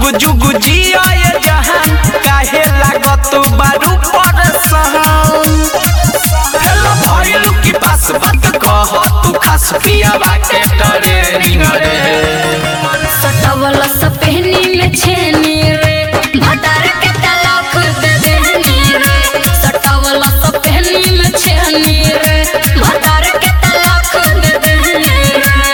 जुग जुग जिया ये जहान काहे लागत बारू परसान हेलो भइलू की पास बात कह तू खास पिया बाटे डरे रे सटवल सपहनी में छेनी रे भतार के तलाक दे देनी रे सटवल सपहनी में छेनी रे भतार के तलाक दे देनी रे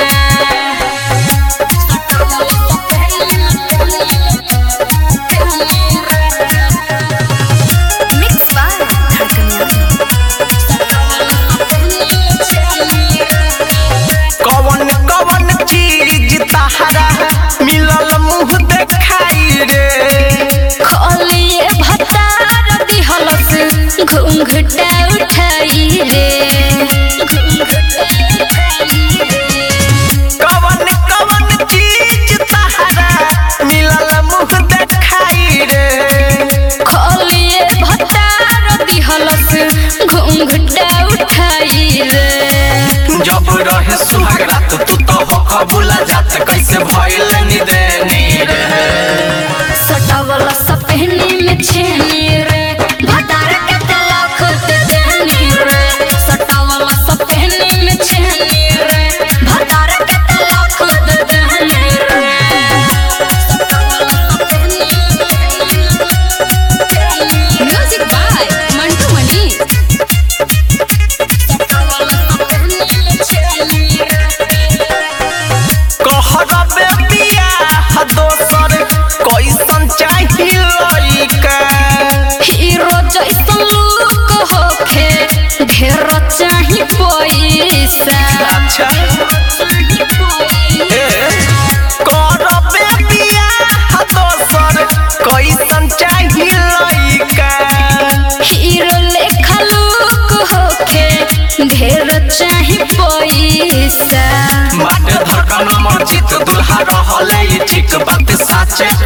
सटवल सपहनी में छेनी रे मिक्स बाय धड़कन सटवल सपहनी में छेनी रे कवन कवन चीज तहरा मिलल मुंह देखाई रे खोलिए भतार दिहलस घुंघटा उठाई रे घुंघटा उठाई रे कवन कवन चीज तहरा मिलल मुंह देखाई रे खोलिए भतार दिहलस घुंघटा उठाई रे जब रहे सुहाग रात तू तो हो कबूला जात कैसे भइल निदे नीरे सटावला सपहनी में छेनी रे भतार के तलाक दे देनी रे सटावला सपहनी में छेनी रे भतार के तलाक दे देनी रे सटावला सपहनी म्यूजिक बाय मंटू मनी सटावला सपहनी में छेनी रे कहरबे बियाह दोसर कैसन चाही लइका हीरो जैसन लुक होखे ढेर चाही पैसा अच्छा ए करबे बियाह दोसर कैसन चाही लइका हीरो लेखा लुक होखे ढेर चाही पैसा माटे धड़कन मर्जित दुल्हा रहले ई ठीक बात साचे